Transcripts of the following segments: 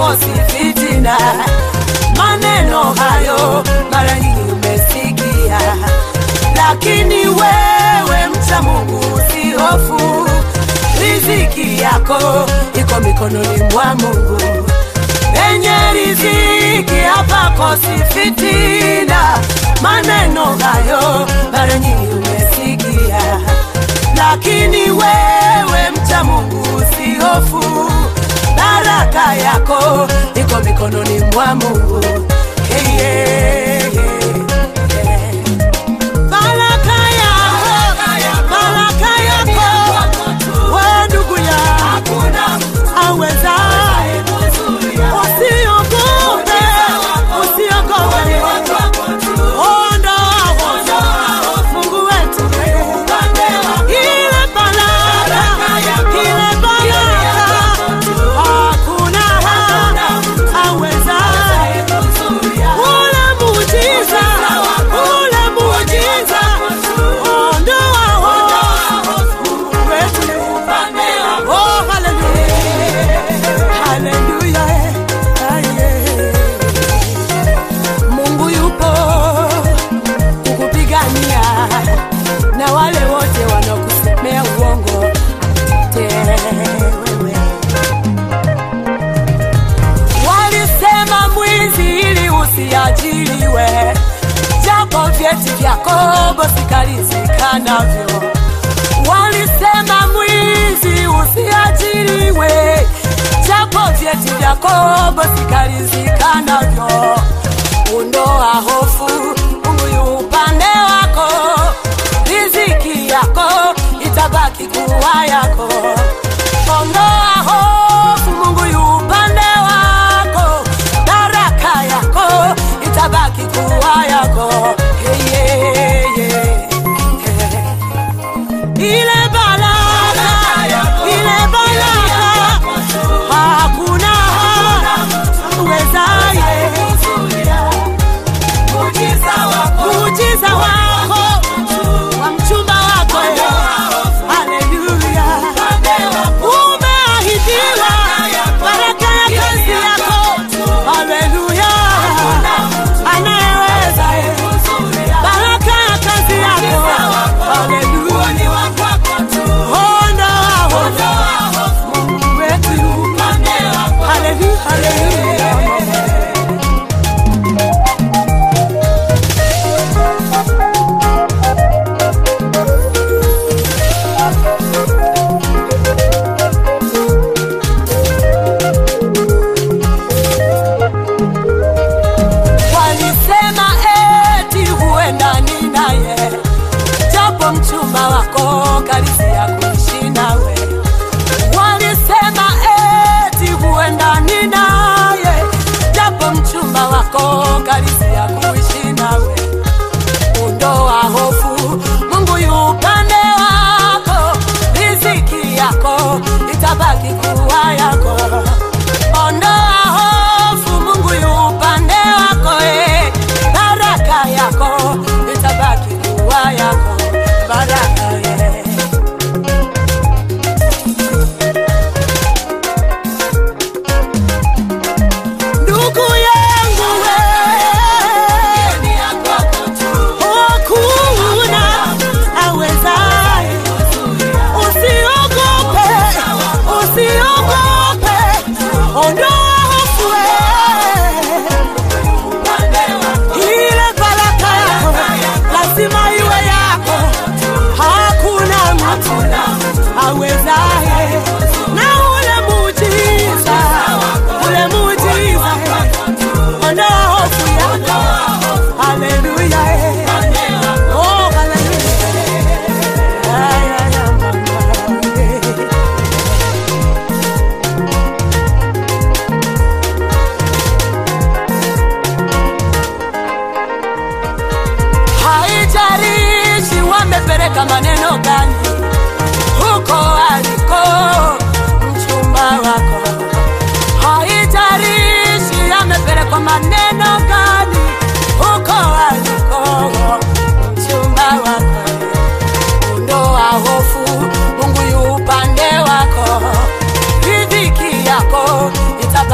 hapakosi fitina. Maneno hayo mara nyingi umesikia, lakini wewe mcha Mungu usihofu, riziki yako iko mikononi mwa Mungu. Penye riziki hapakosi fitina. Maneno hayo mara nyingi umesikia, lakini wewe mcha Mungu usihofu, baraka yako iko mikononi mwa Mungu. Hey, yeah, yeah, yeah. Baraka yako, baraka yako, we ndugu yangu awezaye, usiogope, usiogope, ondoa hofu, Mungu wetu ile baraka, ile baraka, hakuna awezaye ule muujiza, ule muujiza, ondoa hofu, Mungu wetu Oh, hallelujah. Hallelujah. Ah, yeah. Mungu yupo kukupigania na wale wote wanaokusemea uongo akutetee wewe. Walisema mwizi ili usiajiriwe, japo vyeti vyako bosikalizika navyo walisema mwizi usiajiriwe, japo vyeti vyako bosikalizika navyo. Ondoa hofu, Mungu yu upande wako, riziki yako itabaki kuwa yako. Ondoa hofu, Mungu yu upande wako, baraka yako itabaki kuwa yako. Hey, yeah, yeah, yeah ile baraka, ile baraka, hakuna uwezaye muujiza wako wa mchumba wako, haleluya, umeahidiwa baraka ya kazi yako, haleluya, anayeweza baraka ya kazi yako, haleluya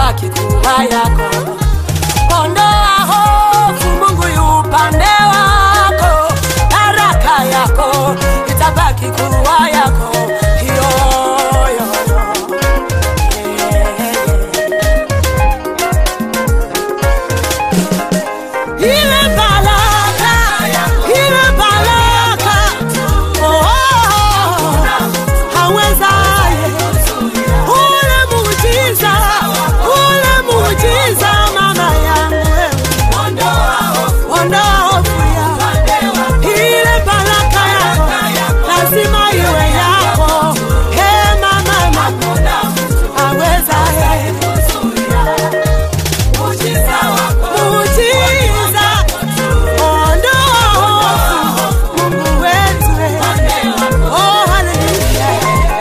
itabaki kuwa yako. Ondoa hofu, Mungu yu upande wako, baraka yako itabaki kuwa yako. Yo, yo, yo. Ile baraka, ile baraka, oh, oh, oh, hawezaye ule muujiza, ule muujiza mama yangu wewe. Ondoa hofu ya ile baraka yako, lazima iwe yako. He mama, mama, hawezaye muujiza, ondoa hofu, Mungu wetu. Oh, haleluya.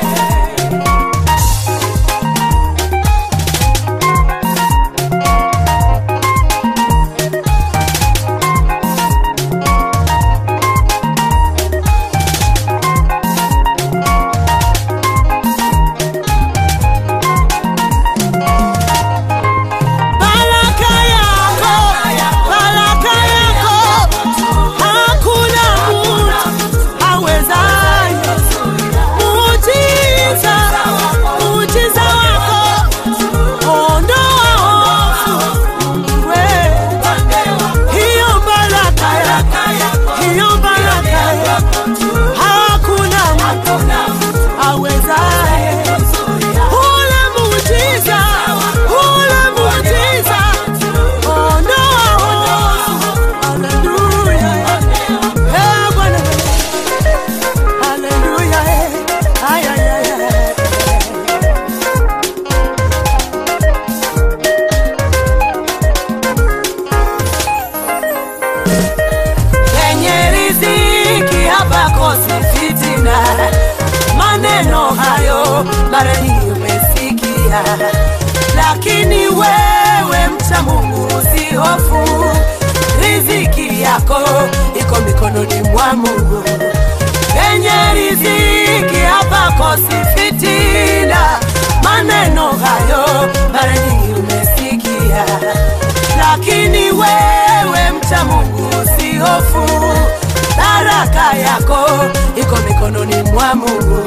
Baraka yako, baraka yako, hakuna mtu awezaye. Muujiza, muujiza wako, ondoa hofu, Mungu wewe. Hiyo baraka yako, hiyo baraka yako, hakuna mtu awezaye. Ule muujiza, ule muujiza, ondoa hofu. Haleluya. Eh, Bwana. Haleluya. Eh. Ay, ay, ay, ay. penye riziki hapakosi fitina. Maneno hayo mara nyingi umesikia, lakini wewe mcha Mungu usihofu, riziki yako iko mikononi mwa Mungu. Penye riziki hapakosi fitina. Maneno hayo mara nyingi umesikia, lakini wewe mcha Mungu usihofu, baraka yako iko mikononi mwa Mungu.